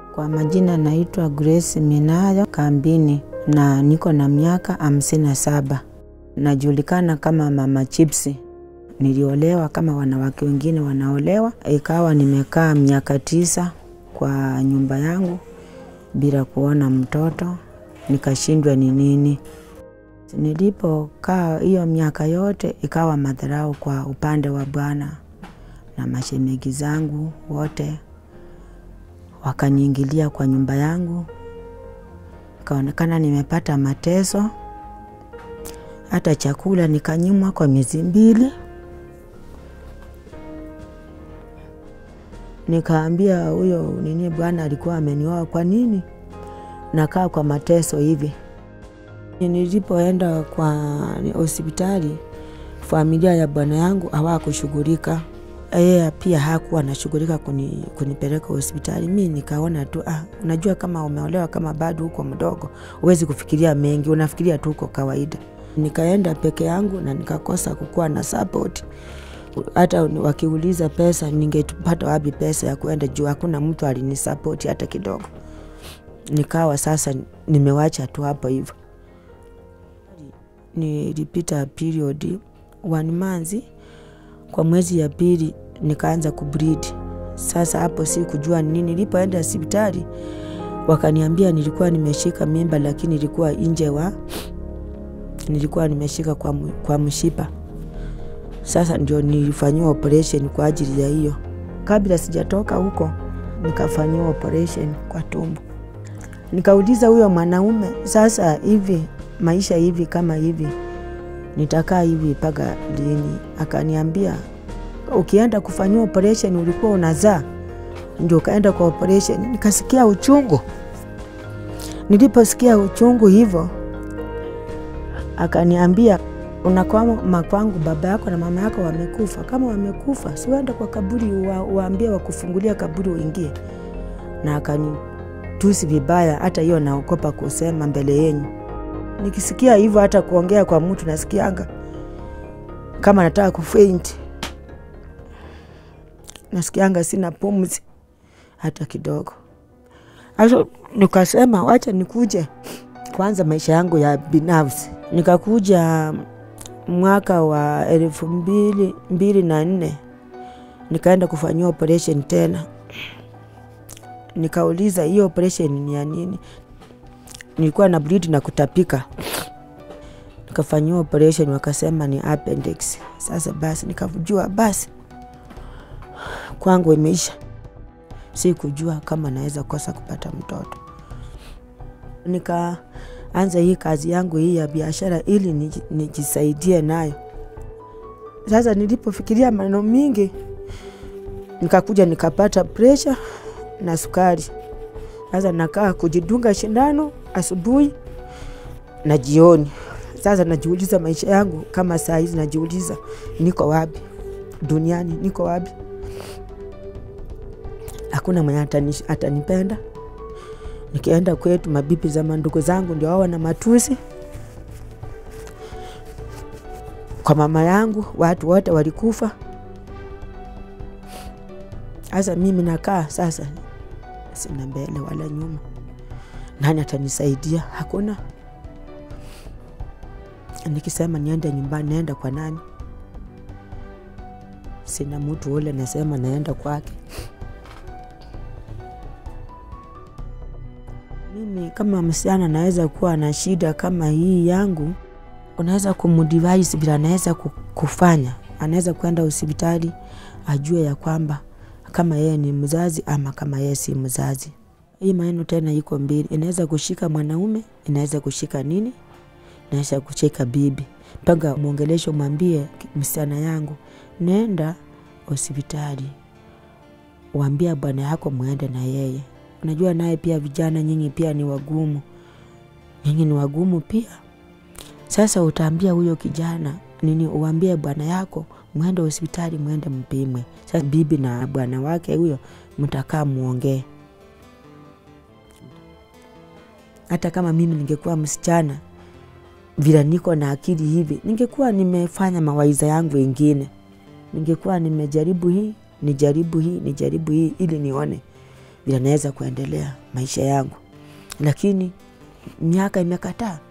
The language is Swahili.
Kwa majina naitwa Grace Minayo Kambini na niko na miaka hamsini na saba. Najulikana kama mama Chipsi. Niliolewa kama wanawake wengine wanaolewa, ikawa nimekaa miaka tisa kwa nyumba yangu bila kuona mtoto, nikashindwa ni nini. Nilipokaa hiyo miaka yote, ikawa madharau kwa upande wa bwana na mashemegi zangu wote wakaniingilia kwa nyumba yangu, ikaonekana nimepata mateso, hata chakula nikanyimwa kwa miezi mbili. Nikaambia huyo nini, bwana alikuwa amenioa, kwa nini nakaa kwa mateso hivi? Nilipoenda kwa hospitali, familia ya bwana yangu hawakushughulika yeye pia hakuwa anashughulika kuni, kunipeleka hospitali. Mi nikaona tu ah, unajua kama umeolewa kama bado huko mdogo, huwezi kufikiria mengi, unafikiria tu uko kawaida. Nikaenda peke yangu na nikakosa kukuwa na support. Hata wakiuliza pesa, ningepata wapi pesa ya kuenda juu hakuna mtu alinisapoti hata kidogo. Nikawa sasa nimewacha tu hapo hivyo. Nilipita period one month kwa mwezi ya pili nikaanza kubleed. Sasa hapo si kujua nini. Nilipoenda hospitali wakaniambia nilikuwa nimeshika mimba, lakini ilikuwa nje wa nilikuwa nimeshika kwa, kwa mshipa. Sasa ndio nilifanyiwa operation kwa ajili ya hiyo. Kabla sijatoka huko nikafanyiwa operation kwa tumbo. Nikauliza huyo mwanaume, sasa hivi maisha hivi kama hivi nitakaa hivi mpaka lini? Akaniambia ukienda kufanyiwa operation ulikuwa unazaa, ndio ukaenda kwa operation. Nikasikia uchungu. Niliposikia uchungu hivyo, akaniambia unakwama kwangu, baba yako na mama yako wamekufa. Kama wamekufa, si uende kwa kaburi wa, waambie wakufungulia kaburi uingie. Na akanitusi vibaya, hata hiyo naogopa kusema mbele yenyu nikisikia hivyo hata kuongea kwa mtu nasikianga kama nataka kufaint, nasikianga sina pumzi hata kidogo. Hasa nikasema wacha nikuje kwanza maisha yangu ya binafsi. Nikakuja mwaka wa elfu mbili, mbili na nne nikaenda kufanyiwa operation tena. Nikauliza hiyo operation ni ya nini? nilikuwa na bleed na kutapika, nikafanyiwa operation, wakasema ni appendix. Sasa basi nikajua basi kwangu imeisha, si kujua kama naweza kosa kupata mtoto. Nikaanza hii kazi yangu hii ya biashara ili nijisaidie nayo. Sasa nilipofikiria maneno mingi, nikakuja nikapata pressure na sukari. Sasa nakaa kujidunga shindano asubuhi na jioni. Sasa najiuliza maisha yangu kama saa hizi, najiuliza niko wapi duniani, niko wapi? Hakuna mwenye atanipenda. Nikienda kwetu, mabibi za mandugu zangu ndio wao na matusi. Kwa mama yangu watu wote walikufa. Sasa mimi nakaa sasa sina mbele wala nyuma. Nani atanisaidia? Hakuna. Nikisema niende nyumbani, naenda kwa nani? Sina mtu ule nasema naenda kwake. Mimi kama msichana naweza kuwa na shida kama hii yangu, unaweza kumdivise bila anaweza kufanya, anaweza kwenda hospitali ajue ya kwamba kama yeye ni mzazi ama kama yeye si mzazi. Hii maneno tena iko mbili, inaweza kushika mwanaume, inaweza kushika nini, inaweza kushika bibi. Mpaka mwongelesho, mwambie msichana yangu, nenda hospitali, waambia bwana yako mwende na yeye. Unajua naye pia vijana nyinyi pia ni wagumu, nyinyi ni wagumu pia. Sasa utaambia huyo kijana nini, uambie bwana yako mwende hospitali, mwende mpimwe. Sasa bibi na bwana wake huyo mtakaa muongee. Hata kama mimi ningekuwa msichana vile niko na akili hivi, ningekuwa nimefanya mawaidha yangu wengine, ningekuwa nimejaribu hii nijaribu hii nijaribu hii ili nione vile naweza kuendelea maisha yangu, lakini miaka imekataa.